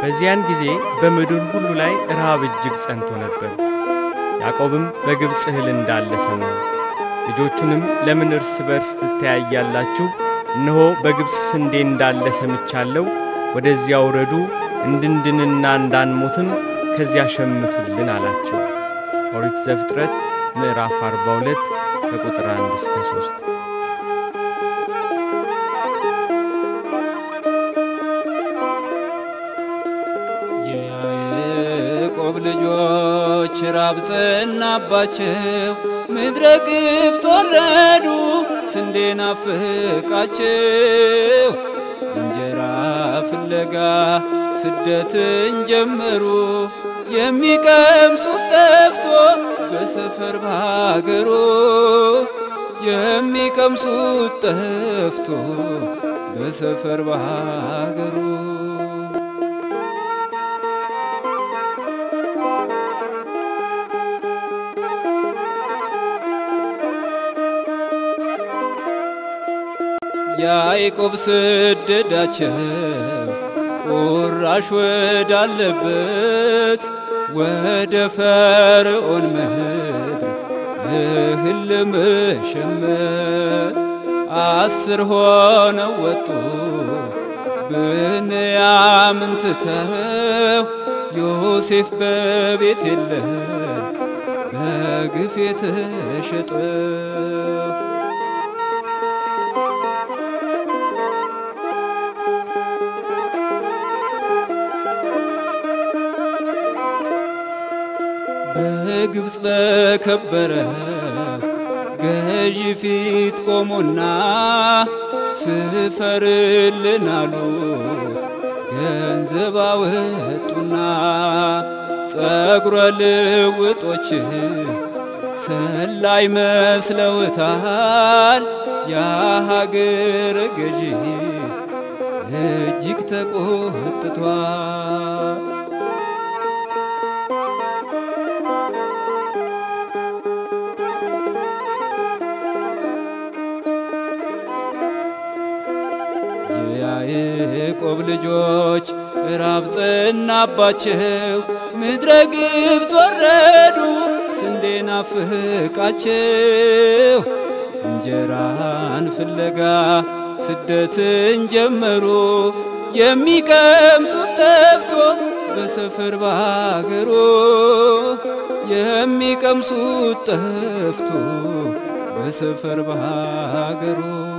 በዚያን ጊዜ በምድር ሁሉ ላይ ረሃብ እጅግ ጸንቶ ነበር። ያዕቆብም በግብፅ እህል እንዳለ ሰማ። ልጆቹንም ለምን እርስ በርስ ትተያያላችሁ? እነሆ በግብፅ ስንዴ እንዳለ ሰምቻለሁ። ወደዚያ ውረዱ፣ እንድንድንና እንዳንሞትም ከዚያ ሸምቱልን አላቸው። ኦሪት ዘፍጥረት ምዕራፍ 42 ከቁጥር 1 እስከ 3። የያዕቆብ ልጆች ራብ ጸናባቸው፣ ምድረ ግብፅ ወረዱ፣ ስንዴ ናፍቃቸው። እንጀራ ፍለጋ ስደትን ጀመሩ፣ የሚቀምሱት ጠፍቶ በሰፈር ባገሩ የሚቀምሱት ጠፍቶ በሰፈር ባገሩ ያዕቆብ ሰደዳቸው ቁራሽ ወዳለበት ወደ ፈርዖን ምድር እህል ለመሸመት አስር ሆነው ወጡ ብንያምን ትተው ዮሴፍ በቤት የለም በግፍ የተሸጠው በግብፅ በከበረ ገዢ ፊት ቆሙና ስፈርልን አሉት። ገንዘብ አወጡና ጸጉረ ልውጦች ሰላይ መስለውታል። የሀገር ገዢ እጅግ ተቆጥቷል። የያዕቆብ ልጆች ራብ ጸናባቸው፣ ምድረ ግብፅ ወረዱ፣ ስንዴ ናፍቃቸው። እንጀራን ፍለጋ ስደትን ጀመሩ፣ የሚቀምሱት ጠፍቶ በሰፈር ባገሩ የሚቀምሱት ጠፍቶ በሰፈር ባገሩ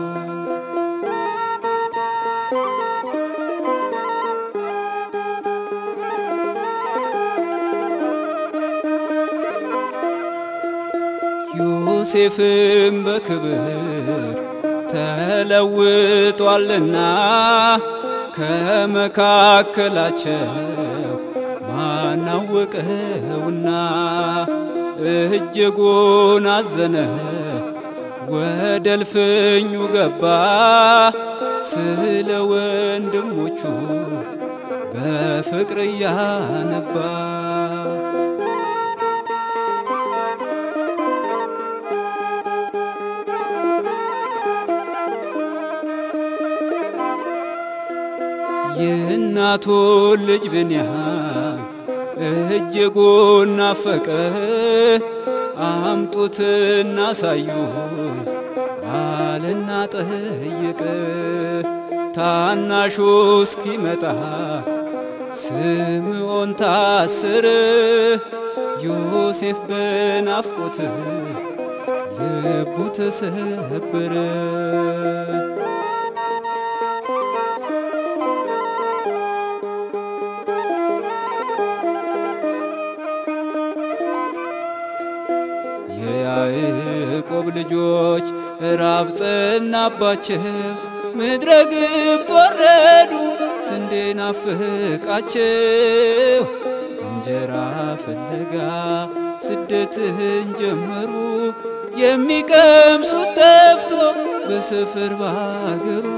ዮሴፍም በክብር ተለውጧልና ከመካከላቸው ማናወቀውና እጅጉን አዘነ። ወደ እልፍኙ ገባ ስለ ወንድሞቹ በፍቅር እያነባ የእናቱን ልጅ ብንያም እጅጉን ናፈቀ። አምጡት እናሳዩን አለና ጠየቀ። ታናሹ እስኪመጣ ስምዖን ታስር ዮሴፍ በናፍቆት ልቡ ተሰበረ። የያዕቆብ ልጆች ራብ ጸናባቸው፣ ምድረ ግብፅ ወረዱ፣ ስንዴ ናፍቃቸው። እንጀራ ፍለጋ ስደትን ጀመሩ፣ የሚቀምሱት ጠፍቶ በሰፈር ባገሩ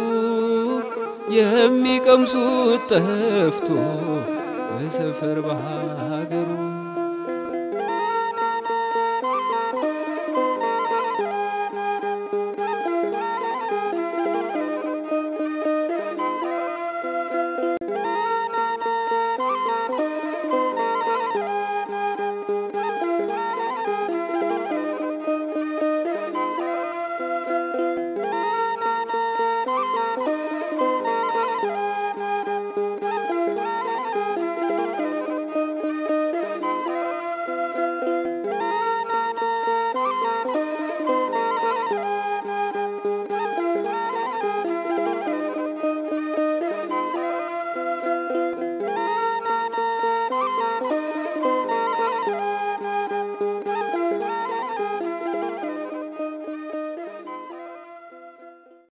የሚቀምሱት ጠፍቶ በሰፈር ባገሩ